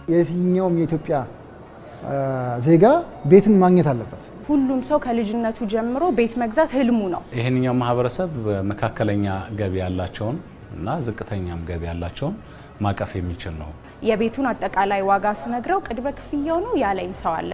የትኛውም የኢትዮጵያ ዜጋ ቤትን ማግኘት አለበት። ሁሉም ሰው ከልጅነቱ ጀምሮ ቤት መግዛት ህልሙ ነው። ይህንኛው ማህበረሰብ መካከለኛ ገቢ ያላቸውን እና ዝቅተኛም ገቢ ያላቸውን ማቀፍ የሚችል ነው። የቤቱን አጠቃላይ ዋጋ ስነግረው ቅድመ ክፍያው ነው ያለኝ ሰው አለ።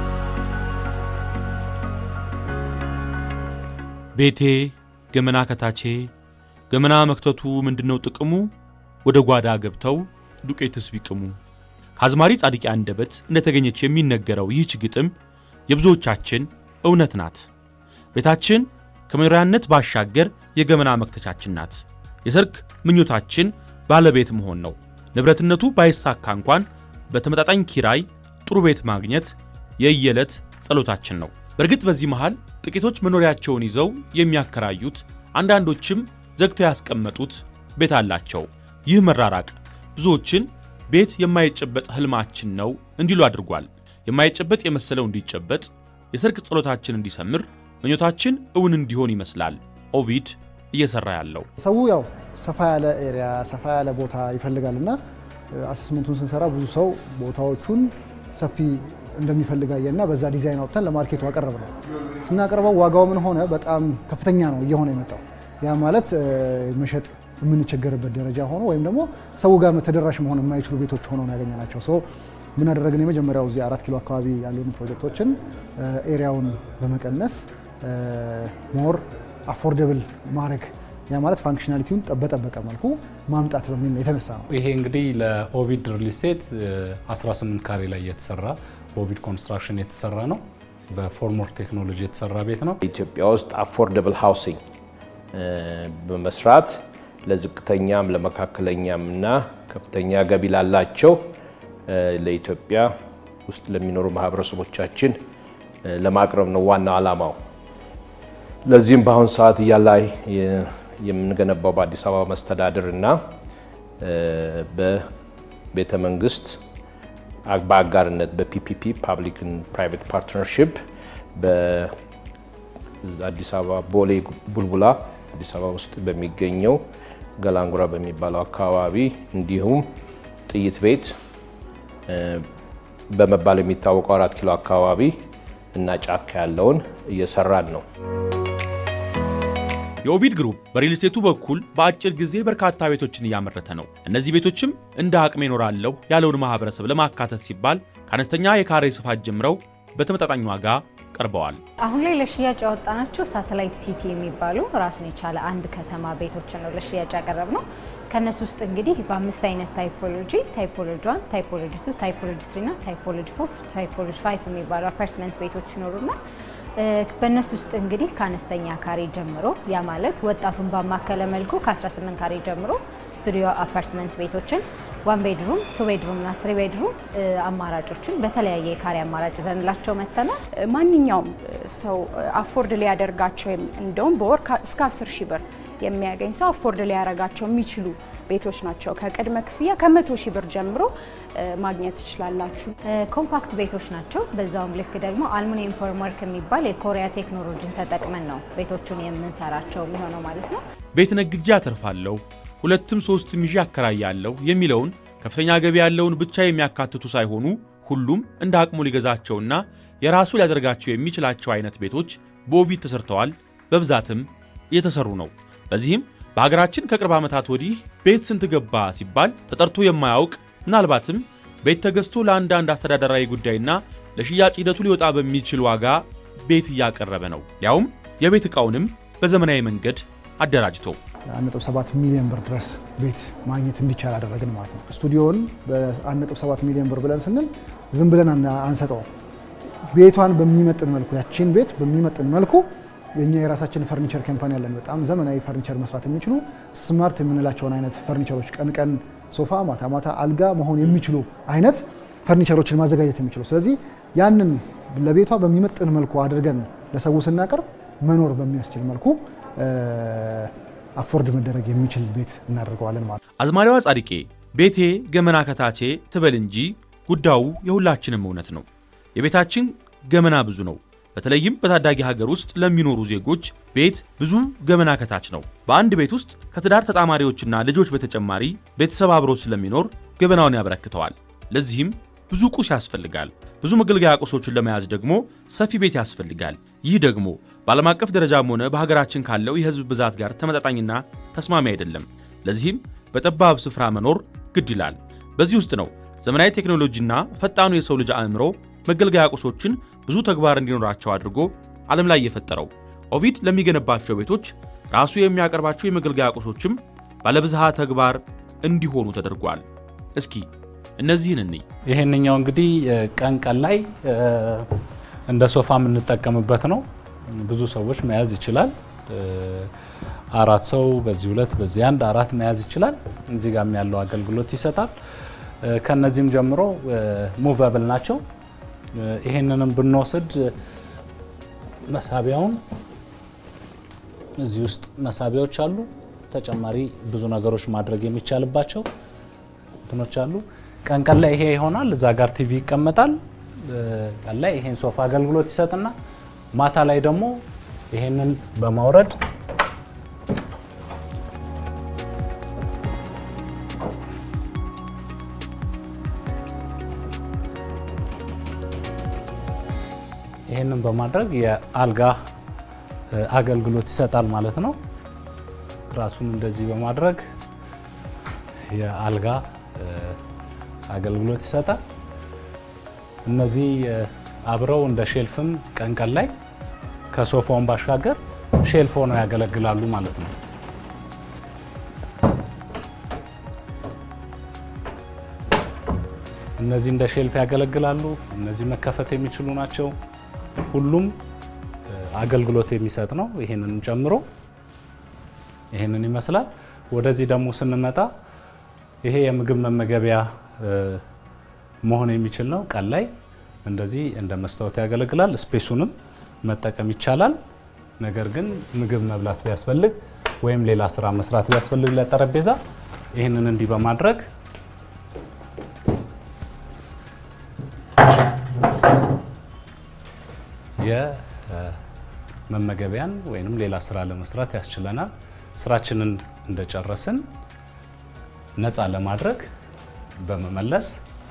ቤቴ ገመና ከታቼ ገመና መክተቱ ምንድነው ጥቅሙ? ወደ ጓዳ ገብተው ዱቄትስ ቢቅሙ። ከአዝማሪ ጻድቄ አንደበት እንደተገኘች የሚነገረው ይህች ግጥም የብዙዎቻችን እውነት ናት። ቤታችን ከመኖሪያነት ባሻገር የገመና መክተቻችን ናት። የሰርክ ምኞታችን ባለቤት መሆን ነው። ንብረትነቱ ባይሳካ እንኳን በተመጣጣኝ ኪራይ ጥሩ ቤት ማግኘት የየዕለት ጸሎታችን ነው። በእርግጥ በዚህ መሃል ጥቂቶች መኖሪያቸውን ይዘው የሚያከራዩት፣ አንዳንዶችም ዘግተው ያስቀመጡት ቤት አላቸው። ይህ መራራቅ ብዙዎችን ቤት የማይጨበጥ ህልማችን ነው እንዲሉ አድርጓል። የማይጨበጥ የመሰለው እንዲጨበጥ፣ የሰርክ ጸሎታችን እንዲሰምር፣ ምኞታችን እውን እንዲሆን ይመስላል ኦቪድ እየሰራ ያለው። ሰው ያው ሰፋ ያለ ኤሪያ ሰፋ ያለ ቦታ ይፈልጋል እና አሰስመንቱን ስንሰራ ብዙ ሰው ቦታዎቹን ሰፊ እንደሚፈልግ አየና በዛ ዲዛይን አውጥተን ለማርኬቱ አቀረብ ነው። ስናቀርበው ዋጋው ምን ሆነ በጣም ከፍተኛ ነው እየሆነ የመጣው። ያ ማለት መሸጥ የምንቸገርበት ደረጃ ሆኖ ወይም ደግሞ ሰው ጋር ተደራሽ መሆን የማይችሉ ቤቶች ሆነው ነው ያገኘናቸው። ሶ ምን አደረግን? የመጀመሪያው እዚህ አራት ኪሎ አካባቢ ያሉን ፕሮጀክቶችን ኤሪያውን በመቀነስ ሞር አፎርደብል ማድረግ ያ ማለት ፋንክሽናሊቲውን በጠበቀ መልኩ ማምጣት በሚል የተነሳ ነው። ይሄ እንግዲህ ለኦቪድ ሪል ስቴት 18 ካሬ ላይ የተሰራ በኦቪድ ኮንስትራክሽን የተሰራ ነው። በፎርምወርክ ቴክኖሎጂ የተሰራ ቤት ነው። ኢትዮጵያ ውስጥ አፎርደብል ሃውሲንግ በመስራት ለዝቅተኛም ለመካከለኛም እና ከፍተኛ ገቢ ላላቸው ለኢትዮጵያ ውስጥ ለሚኖሩ ማህበረሰቦቻችን ለማቅረብ ነው ዋናው ዓላማው። ለዚህም በአሁኑ ሰዓት እያላ የምንገነባው በአዲስ አበባ መስተዳድር እና በቤተ መንግስት በአጋርነት በፒፒፒ ፓብሊክን ፕራይቬት ፓርትነርሽፕ በአዲስ አበባ ቦሌ ቡልቡላ አዲስ አበባ ውስጥ በሚገኘው ገላንጉራ በሚባለው አካባቢ እንዲሁም ጥይት ቤት በመባል የሚታወቀው አራት ኪሎ አካባቢ እና ጫካ ያለውን እየሰራን ነው። የኦቪድ ግሩፕ በሪል ስቴቱ በኩል በአጭር ጊዜ በርካታ ቤቶችን እያመረተ ነው። እነዚህ ቤቶችም እንደ አቅሜ እኖራለሁ ያለውን ማህበረሰብ ለማካተት ሲባል ከአነስተኛ የካሬ ስፋት ጀምረው በተመጣጣኝ ዋጋ ቀርበዋል። አሁን ላይ ለሽያጭ ያወጣናቸው ሳተላይት ሲቲ የሚባሉ ራሱን የቻለ አንድ ከተማ ቤቶችን ነው ለሽያጭ ያቀረብ ነው። ከእነሱ ውስጥ እንግዲህ በአምስት አይነት ታይፖሎጂ ታይፖሎጂ ዋን፣ ታይፖሎጂ ቱ፣ ታይፖሎጂ ትሪ እና ታይፖሎጂ ፎር፣ ታይፖሎጂ ፋይቭ የሚባሉ አፓርትመንት ቤቶች ይኖሩና በእነሱ ውስጥ እንግዲህ ከአነስተኛ ካሬ ጀምሮ ያ ማለት ወጣቱን ባማከለ መልኩ ከ18 ካሬ ጀምሮ ስቱዲዮ አፓርትመንት ቤቶችን ዋን ቤድሩም፣ ቱ ቤድሩም እና ስሪ ቤድሩም አማራጮችን በተለያየ የካሬ አማራጭ ይዘንላቸው መጥተናል። ማንኛውም ሰው አፎርድ ሊያደርጋቸው እንደውም በወር እስከ 10 ሺህ ብር የሚያገኝ ሰው አፎርድ ሊያደርጋቸው የሚችሉ ቤቶች ናቸው። ከቅድመ ክፍያ ከመቶ ሺህ ብር ጀምሮ ማግኘት ትችላላችሁ። ኮምፓክት ቤቶች ናቸው። በዛውም ልክ ደግሞ አልሙኒየም ፎርምወርክ የሚባል የኮሪያ ቴክኖሎጂን ተጠቅመን ነው ቤቶቹን የምንሰራቸው የሚሆነው ማለት ነው። ቤት ነግጄ አተርፋለሁ፣ ሁለትም ሶስትም ይዤ አከራያለሁ የሚለውን ከፍተኛ ገቢ ያለውን ብቻ የሚያካትቱ ሳይሆኑ ሁሉም እንደ አቅሙ ሊገዛቸውና የራሱ ሊያደርጋቸው የሚችላቸው አይነት ቤቶች በኦቪድ ተሰርተዋል፣ በብዛትም እየተሰሩ ነው። በዚህም በሀገራችን ከቅርብ ዓመታት ወዲህ ቤት ስንት ገባ ሲባል ተጠርቶ የማያውቅ ምናልባትም ቤት ተገዝቶ ለአንዳንድ አስተዳደራዊ ጉዳይና ለሽያጭ ሂደቱ ሊወጣ በሚችል ዋጋ ቤት እያቀረበ ነው። ያውም የቤት ዕቃውንም በዘመናዊ መንገድ አደራጅቶ 1.7 ሚሊዮን ብር ድረስ ቤት ማግኘት እንዲቻል አደረግን ማለት ነው። ስቱዲዮን በ1.7 ሚሊዮን ብር ብለን ስንል ዝም ብለን አንሰጠውም። ቤቷን በሚመጥን መልኩ ያቺን ቤት በሚመጥን መልኩ የኛ የራሳችን ፈርኒቸር ካምፓኒ አለን። በጣም ዘመናዊ ፈርኒቸር መስራት የሚችሉ ስማርት የምንላቸውን አይነት ፈርኒቸሮች ቀን ቀን ሶፋ፣ ማታ ማታ አልጋ መሆን የሚችሉ አይነት ፈርኒቸሮችን ማዘጋጀት የሚችሉ ስለዚህ ያንን ለቤቷ በሚመጥን መልኩ አድርገን ለሰው ስናቀርብ መኖር በሚያስችል መልኩ አፎርድ መደረግ የሚችል ቤት እናደርገዋለን ማለት ነው። አዝማሪዋ ጻድቄ ቤቴ ገመና ከታቼ ትበል እንጂ ጉዳዩ የሁላችንም እውነት ነው። የቤታችን ገመና ብዙ ነው። በተለይም በታዳጊ ሀገር ውስጥ ለሚኖሩ ዜጎች ቤት ብዙ ገመና ከታች ነው። በአንድ ቤት ውስጥ ከትዳር ተጣማሪዎችና ልጆች በተጨማሪ ቤተሰብ አብሮ ስለሚኖር ገበናውን ያበረክተዋል። ለዚህም ብዙ ቁስ ያስፈልጋል። ብዙ መገልገያ ቁሶችን ለመያዝ ደግሞ ሰፊ ቤት ያስፈልጋል። ይህ ደግሞ በዓለም አቀፍ ደረጃም ሆነ በሀገራችን ካለው የሕዝብ ብዛት ጋር ተመጣጣኝና ተስማሚ አይደለም። ለዚህም በጠባብ ስፍራ መኖር ግድ ይላል። በዚህ ውስጥ ነው ዘመናዊ ቴክኖሎጂና ፈጣኑ የሰው ልጅ አእምሮ መገልገያ ቁሶችን ብዙ ተግባር እንዲኖራቸው አድርጎ ዓለም ላይ የፈጠረው። ኦቪድ ለሚገነባቸው ቤቶች ራሱ የሚያቀርባቸው የመገልገያ ቁሶችም ባለብዝሃ ተግባር እንዲሆኑ ተደርጓል። እስኪ እነዚህን እንይ። ይሄንኛው እንግዲህ ቀን ቀን ላይ እንደ ሶፋ የምንጠቀምበት ነው። ብዙ ሰዎች መያዝ ይችላል። አራት ሰው በዚህ ሁለት በዚህ አንድ አራት መያዝ ይችላል። እዚህ ጋም ያለው አገልግሎት ይሰጣል። ከነዚህም ጀምሮ ሙቨብል ናቸው። ይሄንንም ብንወስድ መሳቢያውን እዚህ ውስጥ መሳቢያዎች አሉ። ተጨማሪ ብዙ ነገሮች ማድረግ የሚቻልባቸው እንትኖች አሉ። ቀን ቀን ላይ ይሄ ይሆናል። እዛ ጋር ቲቪ ይቀመጣል። ቀን ላይ ይሄን ሶፋ አገልግሎት ይሰጥና ማታ ላይ ደግሞ ይሄንን በማውረድ ይህንን በማድረግ የአልጋ አገልግሎት ይሰጣል ማለት ነው። ራሱን እንደዚህ በማድረግ የአልጋ አገልግሎት ይሰጣል። እነዚህ አብረው እንደ ሼልፍም ቀን ቀን ላይ ከሶፋውን ባሻገር ሼልፍ ሆነው ያገለግላሉ ማለት ነው። እነዚህ እንደ ሼልፍ ያገለግላሉ። እነዚህ መከፈት የሚችሉ ናቸው። ሁሉም አገልግሎት የሚሰጥ ነው። ይሄንን ጨምሮ ይሄንን ይመስላል። ወደዚህ ደግሞ ስንመጣ ይሄ የምግብ መመገቢያ መሆን የሚችል ነው። ቀን ላይ እንደዚህ እንደ መስታወት ያገለግላል። ስፔሱንም መጠቀም ይቻላል። ነገር ግን ምግብ መብላት ቢያስፈልግ ወይም ሌላ ስራ መስራት ቢያስፈልግ ለጠረጴዛ ይህንን እንዲህ በማድረግ የመመገቢያን ወይም ሌላ ስራ ለመስራት ያስችለናል። ስራችንን እንደጨረስን ነፃ ለማድረግ በመመለስ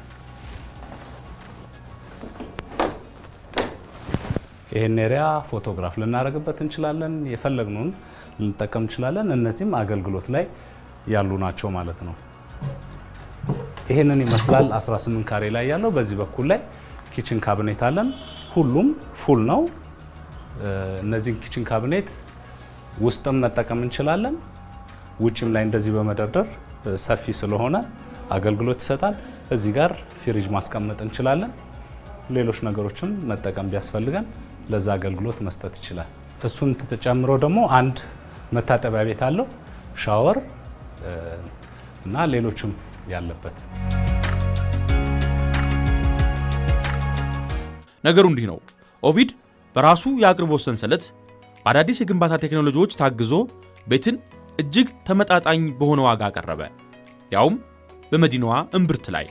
ይህን ኤሪያ ፎቶግራፍ ልናደርግበት እንችላለን። የፈለግነውን ልንጠቀም እንችላለን። እነዚህም አገልግሎት ላይ ያሉ ናቸው ማለት ነው። ይህንን ይመስላል 18 ካሬ ላይ ያለው። በዚህ በኩል ላይ ኪችን ካቢኔት አለን። ሁሉም ፉል ነው። እነዚህን ኪችን ካቢኔት ውስጥም መጠቀም እንችላለን። ውጭም ላይ እንደዚህ በመደርደር ሰፊ ስለሆነ አገልግሎት ይሰጣል። እዚህ ጋር ፍሪጅ ማስቀመጥ እንችላለን። ሌሎች ነገሮችን መጠቀም ቢያስፈልገን ለዛ አገልግሎት መስጠት ይችላል። እሱን ተጨምሮ ደግሞ አንድ መታጠቢያ ቤት አለው፣ ሻወር እና ሌሎችም ያለበት። ነገሩ እንዲህ ነው። ኦቪድ በራሱ የአቅርቦት ሰንሰለት በአዳዲስ የግንባታ ቴክኖሎጂዎች ታግዞ ቤትን እጅግ ተመጣጣኝ በሆነ ዋጋ አቀረበ፣ ያውም በመዲናዋ እምብርት ላይ።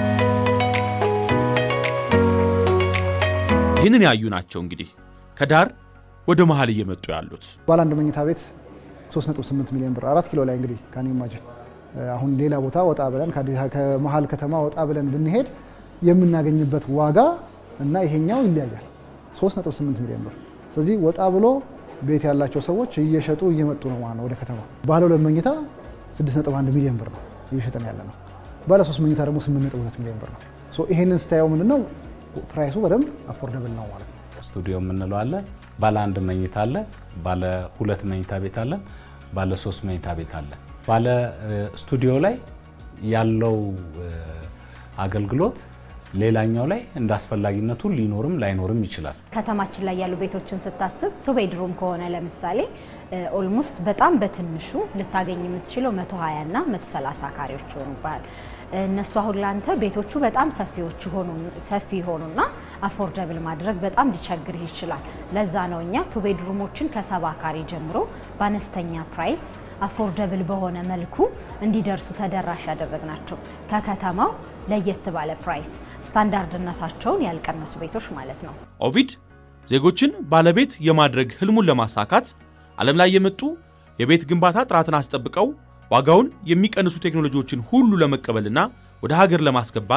ይህንን ያዩ ናቸው እንግዲህ ከዳር ወደ መሀል እየመጡ ያሉት። ባለ አንድ መኝታ ቤት 3.8 ሚሊዮን ብር አራት ኪሎ ላይ እንግዲህ ካን ኢማጅን አሁን ሌላ ቦታ ወጣ ብለን ከመሀል ከተማ ወጣ ብለን ብንሄድ የምናገኝበት ዋጋ እና ይሄኛው ይለያያል። 3.8 ሚሊዮን ብር። ስለዚህ ወጣ ብሎ ቤት ያላቸው ሰዎች እየሸጡ እየመጡ ነው ማለት ነው ወደ ከተማ። ባለ ሁለት መኝታ 6.1 ሚሊዮን ብር ነው እየሸጠን ያለ ነው። ባለ ሶስት መኝታ ደግሞ 8.2 ሚሊዮን ብር ነው። ይሄንን ስታየው ምንድነው ፕራይሱ በደንብ አፎርደብል ነው ማለት ነው። ስቱዲዮ የምንለው አለ። ባለ አንድ መኝታ አለ። ባለ ሁለት መኝታ ቤት አለን። ባለ ሶስት መኝታ ቤት አለ። ባለ ስቱዲዮ ላይ ያለው አገልግሎት ሌላኛው ላይ እንደ አስፈላጊነቱ ሊኖርም ላይኖርም ይችላል። ከተማችን ላይ ያሉ ቤቶችን ስታስብ ቱ ቤድሩም ከሆነ ለምሳሌ ኦልሞስት በጣም በትንሹ ልታገኝ የምትችለው 120 እና 130 ካሬዎች ይሆኑባል። እነሱ አሁን ላንተ ቤቶቹ በጣም ሰፊዎች ሆኑ ሰፊ ሆኑና አፎርደብል ማድረግ በጣም ሊቸግርህ ይችላል። ለዛ ነው እኛ ቱ ቤድሩሞችን ከሰባ ካሬ ጀምሮ በአነስተኛ ፕራይስ አፎርደብል በሆነ መልኩ እንዲደርሱ ተደራሽ ያደረግናቸው ከከተማው ለየት ባለ ፕራይስ ስታንዳርድነታቸውን ያልቀነሱ ቤቶች ማለት ነው። ኦቪድ ዜጎችን ባለቤት የማድረግ ህልሙን ለማሳካት ዓለም ላይ የመጡ የቤት ግንባታ ጥራትን አስጠብቀው ዋጋውን የሚቀንሱ ቴክኖሎጂዎችን ሁሉ ለመቀበልና ወደ ሀገር ለማስገባት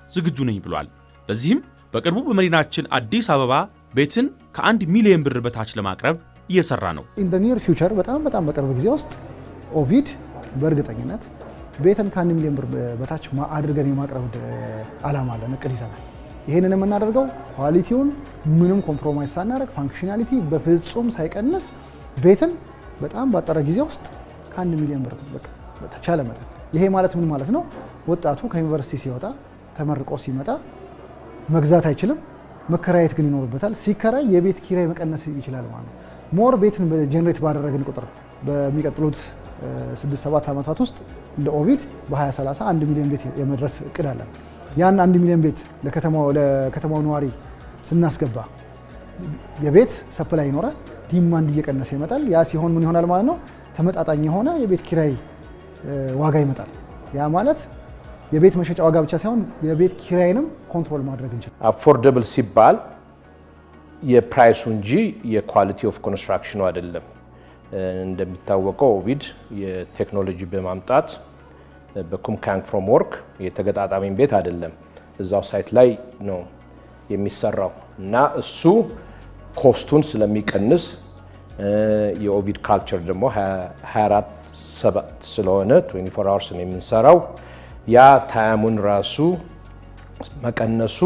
ዝግጁ ነኝ ብሏል። በዚህም በቅርቡ በመዲናችን አዲስ አበባ ቤትን ከአንድ ሚሊዮን ብር በታች ለማቅረብ እየሰራ ነው። ኢን ኒር ፊውቸር በጣም በጣም በቅርብ ጊዜ ውስጥ ኦቪድ በእርግጠኝነት ቤትን ከአንድ ሚሊዮን ብር በታች ማ- አድርገን የማቅረብ ድ- አላማ አለን፣ እቅድ ይዘናል። ይህንን የምናደርገው ኳሊቲውን ምንም ኮምፕሮማይዝ ሳናደርግ ፋንክሽናሊቲ በፍጹም ሳይቀንስ ቤትን በጣም ባጠረ ጊዜ ውስጥ ከአንድ ሚሊዮን ብር በቃ በተቻለ መጠን። ይሄ ማለት ምን ማለት ነው? ወጣቱ ከዩኒቨርሲቲ ሲወጣ ተመርቆ ሲመጣ መግዛት አይችልም፣ መከራየት ግን ይኖርበታል። ሲከራይ የቤት ኪራይ መቀነስ ይችላል ማለት ነው። ሞር ቤትን ጀኔሬት ባደረግን ቁጥር በሚቀጥሉት ስድስት ሰባት ዓመታት ውስጥ እንደ ኦቪድ በ2030 አንድ ሚሊዮን ቤት የመድረስ እቅድ አለን። ያን አንድ ሚሊዮን ቤት ለከተማው ለከተማው ነዋሪ ስናስገባ የቤት ሰፕላይ ይኖራል፣ ዲማንድ እየቀነሰ ይመጣል። ያ ሲሆን ምን ይሆናል ማለት ነው? ተመጣጣኝ የሆነ የቤት ኪራይ እ፣ ዋጋ ይመጣል። ያ ማለት የቤት መሸጫ ዋጋ ብቻ ሳይሆን የቤት ኪራይንም ኮንትሮል ማድረግ እንችላል። አፎርደብል ሲባል የፕራይሱ እንጂ የኳሊቲ ኦፍ ኮንስትራክሽኑ አይደለም። እንደሚታወቀው ኦቪድ የቴክኖሎጂ በማምጣት በኩምካንግ ፍሬምወርክ የተገጣጣሚን ቤት አይደለም እዛው ሳይት ላይ ነው የሚሰራው እና እሱ ኮስቱን ስለሚቀንስ የኦቪድ ካልቸር ደግሞ 24 ሰባት ስለሆነ 24 አወርስ ነው የምንሰራው ያ ታያሙን ራሱ መቀነሱ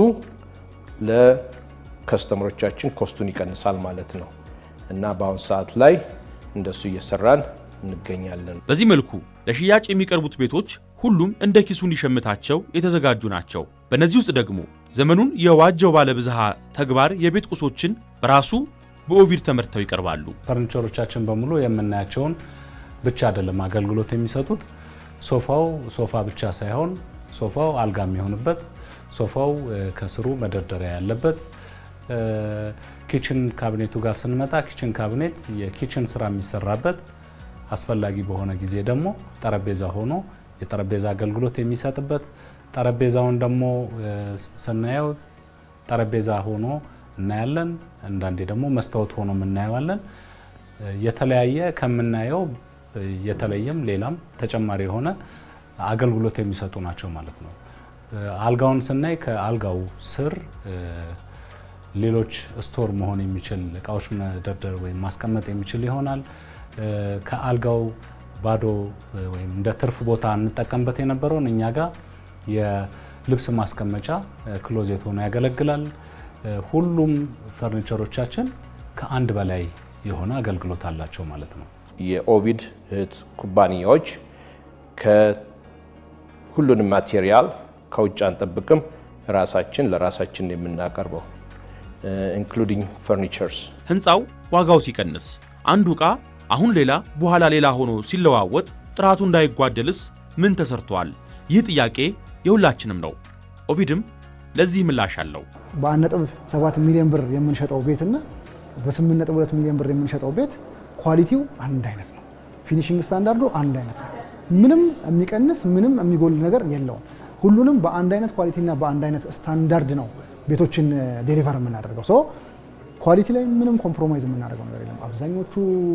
ለከስተመሮቻችን ኮስቱን ይቀንሳል ማለት ነው እና በአሁኑ ሰዓት ላይ እንደሱ እየሰራን እንገኛለን። በዚህ መልኩ ለሽያጭ የሚቀርቡት ቤቶች ሁሉም እንደ ኪሱ እንዲሸምታቸው የተዘጋጁ ናቸው። በእነዚህ ውስጥ ደግሞ ዘመኑን የዋጀው ባለብዝሃ ተግባር የቤት ቁሶችን በራሱ በኦቪድ ተመርተው ይቀርባሉ። ፈርኒቸሮቻችን በሙሉ የምናያቸውን ብቻ አይደለም አገልግሎት የሚሰጡት። ሶፋው ሶፋ ብቻ ሳይሆን ሶፋው አልጋ የሚሆንበት፣ ሶፋው እ፣ ከስሩ መደርደሪያ ያለበት፣ እ፣ ኪችን ካቢኔቱ ጋር ስንመጣ ኪችን ካቢኔት የኪችን ስራ የሚሰራበት አስፈላጊ በሆነ ጊዜ ደግሞ ጠረጴዛ ሆኖ የጠረጴዛ አገልግሎት የሚሰጥበት ጠረጴዛውን ደግሞ እ፣ ስናየው ጠረጴዛ ሆኖ እናያለን። አንዳንዴ ደግሞ መስታወት ሆኖ እናየዋለን። የተለያየ ከምናየው የተለየም ሌላም ተጨማሪ የሆነ አገልግሎት የሚሰጡ ናቸው ማለት ነው። አልጋውን ስናይ ከአልጋው ስር እ፣ ሌሎች ስቶር መሆን የሚችል እቃዎች መደርደር ወይም ማስቀመጥ የሚችል ይሆናል። እ፣ ከአልጋው ባዶ እ፣ ወይም እንደ ትርፍ ቦታ እንጠቀምበት የነበረውን እኛ ጋር የልብስ ማስቀመጫ እ፣ ክሎዜት ሆኖ ያገለግላል። እ፣ ሁሉም ፈርኒቸሮቻችን ከአንድ በላይ የሆነ አገልግሎት አላቸው ማለት ነው። የኦቪድ እህት ኩባንያዎች ከሁሉንም ማቴሪያል ከውጭ አንጠብቅም፣ ራሳችን ለራሳችን የምናቀርበው ኢንክሉዲንግ ፈርኒቸርስ። ሕንፃው ዋጋው ሲቀንስ አንዱ ዕቃ አሁን ሌላ በኋላ ሌላ ሆኖ ሲለዋወጥ ጥራቱ እንዳይጓደልስ ምን ተሰርቷል? ይህ ጥያቄ የሁላችንም ነው። ኦቪድም ለዚህ ምላሽ አለው። በአንድ ነጥብ ሰባት ሚሊዮን ብር የምንሸጠው ቤትና በስምንት ነጥብ ሁለት ሚሊዮን ብር የምንሸጠው ቤት ኳሊቲው አንድ አይነት ነው። ፊኒሽንግ ስታንዳርዱ አንድ አይነት ነው። ምንም የሚቀንስ ምንም የሚጎል ነገር የለውም። ሁሉንም በአንድ አይነት ኳሊቲና በአንድ አይነት ስታንዳርድ ነው ቤቶችን ዴሊቨር የምናደርገው። ሶ ኳሊቲ ላይ ምንም ኮምፕሮማይዝ የምናደርገው ነገር የለም። አብዛኞቹ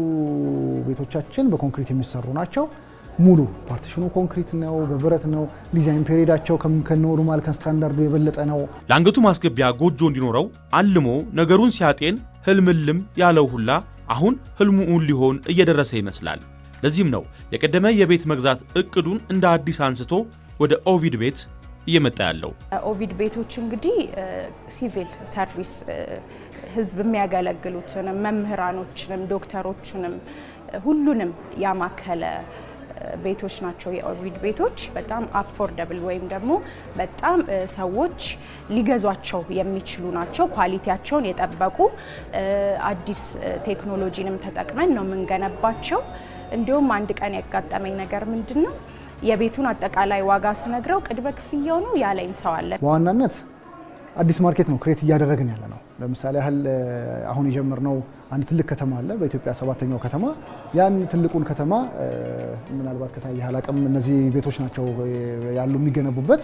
ቤቶቻችን በኮንክሪት የሚሰሩ ናቸው። ሙሉ ፓርቲሽኑ ኮንክሪት ነው፣ በብረት ነው። ዲዛይን ፔሪዳቸው ከኖርማል ከስታንዳርዱ የበለጠ ነው። ለአንገቱ ማስገቢያ ጎጆ እንዲኖረው አልሞ ነገሩን ሲያጤን ህልምልም ያለው ሁላ አሁን ህልሙ እውን ሊሆን እየደረሰ ይመስላል። ለዚህም ነው የቀደመ የቤት መግዛት እቅዱን እንደ አዲስ አንስቶ ወደ ኦቪድ ቤት እየመጣ ያለው። ኦቪድ ቤቶች እንግዲህ ሲቪል ሰርቪስ ህዝብ የሚያገለግሉትንም መምህራኖችንም ዶክተሮችንም ሁሉንም ያማከለ ቤቶች ናቸው። የኦቪድ ቤቶች በጣም አፎርደብል ወይም ደግሞ በጣም ሰዎች ሊገዟቸው የሚችሉ ናቸው። ኳሊቲያቸውን የጠበቁ አዲስ ቴክኖሎጂንም ተጠቅመን ነው የምንገነባቸው። እንዲሁም አንድ ቀን ያጋጠመኝ ነገር ምንድን ነው የቤቱን አጠቃላይ ዋጋ ስነግረው ቅድመ ክፍያው ነው ያለኝ ሰው አለ። በዋናነት አዲስ ማርኬት ነው ክሬት እያደረግን ያለ ነው። ለምሳሌ ያህል አሁን የጀመርነው አንድ ትልቅ ከተማ አለ፣ በኢትዮጵያ ሰባተኛው ከተማ። ያን ትልቁን ከተማ ምናልባት ከታየ አላቅም፣ እነዚህ ቤቶች ናቸው ያሉ የሚገነቡበት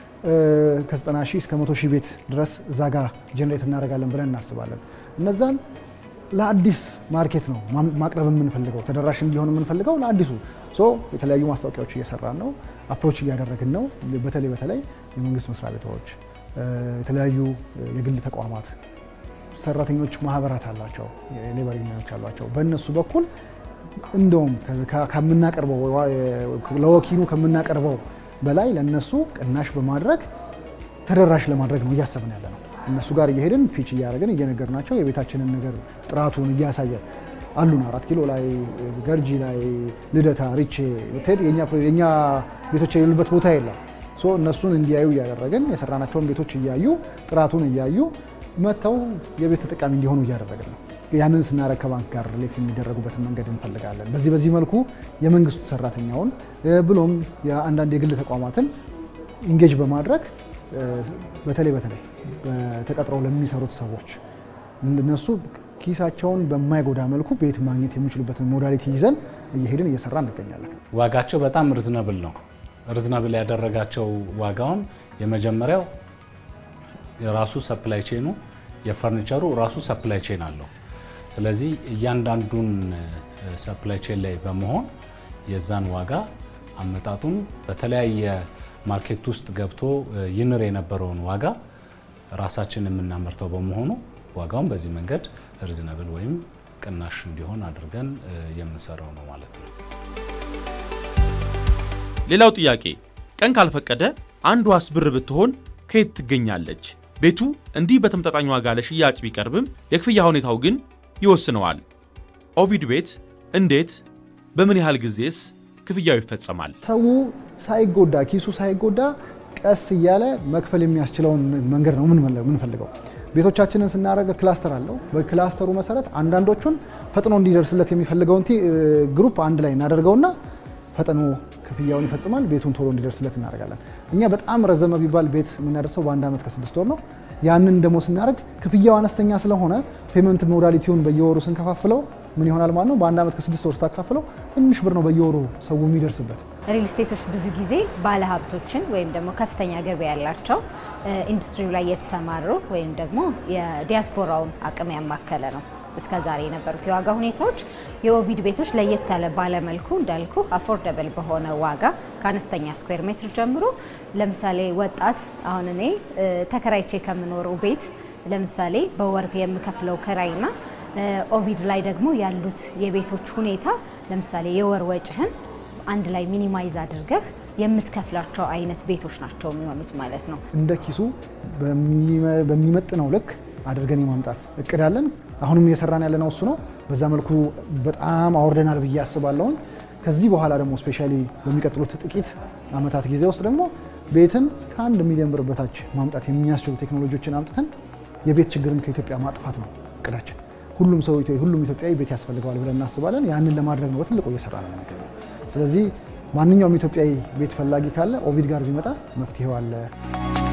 ከ90 ሺህ እስከ 100 ሺህ ቤት ድረስ እዛ ጋ ጀነሬት እናደርጋለን ብለን እናስባለን። እነዛን ለአዲስ ማርኬት ነው ማቅረብ የምንፈልገው፣ ተደራሽ እንዲሆን የምንፈልገው ለአዲሱ ሶ የተለያዩ ማስታወቂያዎች እየሰራን ነው። አፕሮች እያደረግን ነው። በተለይ በተለይ የመንግስት መስሪያ ቤቶች፣ የተለያዩ የግል ተቋማት ሰራተኞች ማህበራት አላቸው፣ የሌበር ዩኒዮኖች አሏቸው። በእነሱ በኩል እንደውም ከምናቀርበው ለወኪሉ ከምናቀርበው በላይ ለእነሱ ቅናሽ በማድረግ ተደራሽ ለማድረግ ነው እያሰብን ያለ ነው። እነሱ ጋር እየሄድን ፒች እያደረግን እየነገርናቸው የቤታችንን ነገር ጥራቱን እያሳየን አሉን። አራት ኪሎ ላይ፣ ገርጂ ላይ፣ ልደታ፣ ሪቼ ብትሄድ የእኛ ቤቶች የሌሉበት ቦታ የለም። ሶ እነሱን እንዲያዩ እያደረግን የሰራናቸውን ቤቶች እያዩ ጥራቱን እያዩ መጥተው የቤት ተጠቃሚ እንዲሆኑ እያደረግን ነው። ያንን ስናደርግ ከባንክ ጋር ሪሌት የሚደረጉበትን መንገድ እንፈልጋለን። በዚህ በዚህ መልኩ የመንግስቱ ሰራተኛውን ብሎም የአንዳንድ የግል ተቋማትን ኢንጌጅ በማድረግ በተለይ በተለይ ተቀጥረው ለሚሰሩት ሰዎች እነሱ ኪሳቸውን በማይጎዳ መልኩ ቤት ማግኘት የሚችሉበትን ሞዳሊቲ ይዘን እየሄድን እየሰራ እንገኛለን። ዋጋቸው በጣም ርዝነብል ነው። ርዝነብል ያደረጋቸው ዋጋውን የመጀመሪያው የራሱ ሰፕላይ ቼኑ የፈርኒቸሩ ራሱ ሰፕላይ ቼን አለው። ስለዚህ እያንዳንዱን ሰፕላይ ቼን ላይ በመሆን የዛን ዋጋ አመጣጡን በተለያየ ማርኬት ውስጥ ገብቶ ይንር የነበረውን ዋጋ ራሳችን የምናመርተው በመሆኑ ዋጋውን በዚህ መንገድ ሪዝነብል ወይም ቅናሽ እንዲሆን አድርገን የምንሰራው ነው ማለት ነው። ሌላው ጥያቄ ቀን ካልፈቀደ አንዷስ ብር ብትሆን ከየት ትገኛለች? ቤቱ እንዲህ በተመጣጣኝ ዋጋ ለሽያጭ ቢቀርብም የክፍያ ሁኔታው ግን ይወስነዋል። ኦቪድ ቤት እንዴት በምን ያህል ጊዜስ ክፍያው ይፈጸማል? ሰው ሳይጎዳ ኪሱ ሳይጎዳ ቀስ እያለ መክፈል የሚያስችለውን መንገድ ነው የምንፈልገው። ቤቶቻችንን ስናደርግ ክላስተር አለው። በክላስተሩ መሰረት አንዳንዶቹን ፈጥኖ እንዲደርስለት የሚፈልገውን ግሩፕ አንድ ላይ እናደርገውና ፈጥኖ ክፍያውን ይፈጽማል። ቤቱን ቶሎ እንዲደርስለት እናደርጋለን። እኛ በጣም ረዘመ ቢባል ቤት የምናደርሰው በአንድ ዓመት ከስድስት ወር ነው። ያንን ደግሞ ስናደርግ ክፍያው አነስተኛ ስለሆነ ፔመንት ሞዳሊቲውን በየወሩ ስንከፋፍለው ምን ይሆናል ማለት ነው። በአንድ ዓመት ከስድስት ወር ስታካፍለው ትንሽ ብር ነው በየወሩ ሰው የሚደርስበት። ሪል ስቴቶች ብዙ ጊዜ ባለሀብቶችን ወይም ደግሞ ከፍተኛ ገበያ ያላቸው ኢንዱስትሪው ላይ የተሰማሩ ወይም ደግሞ የዲያስፖራውን አቅም ያማከለ ነው። እስከ ዛሬ የነበሩት የዋጋ ሁኔታዎች የኦቪድ ቤቶች ለየት ያለ ባለመልኩ እንዳልኩ አፎርደብል በሆነ ዋጋ ከአነስተኛ ስኩዌር ሜትር ጀምሮ ለምሳሌ ወጣት አሁን እኔ ተከራይቼ ከምኖረው ቤት ለምሳሌ በወር የምከፍለው ክራይና ኦቪድ ላይ ደግሞ ያሉት የቤቶች ሁኔታ ለምሳሌ የወር ወጭህን አንድ ላይ ሚኒማይዝ አድርገህ የምትከፍላቸው አይነት ቤቶች ናቸው የሚሆኑት ማለት ነው። እንደ ኪሱ በሚመጥነው ልክ አድርገን የማምጣት እቅድ አለን። አሁንም እየሰራን ያለነው እሱ ነው። በዛ መልኩ በጣም አውርደናል ብዬ አስባለሁኝ። ከዚህ በኋላ ደግሞ ስፔሻሊ በሚቀጥሉት ጥቂት ዓመታት ጊዜ ውስጥ ደግሞ ቤትን ከአንድ ሚሊዮን ብር በታች ማምጣት የሚያስችሉ ቴክኖሎጂዎችን አምጥተን የቤት ችግርን ከኢትዮጵያ ማጥፋት ነው እቅዳችን። ሁሉም ሰው ሁሉም ኢትዮጵያዊ ቤት ያስፈልገዋል ብለን እናስባለን። ያንን ለማድረግ ነው በትልቁ እየሰራ ነው የምንገኘው። ስለዚህ ማንኛውም ኢትዮጵያዊ ቤት ፈላጊ ካለ ኦቪድ ጋር ቢመጣ መፍትሄው አለ።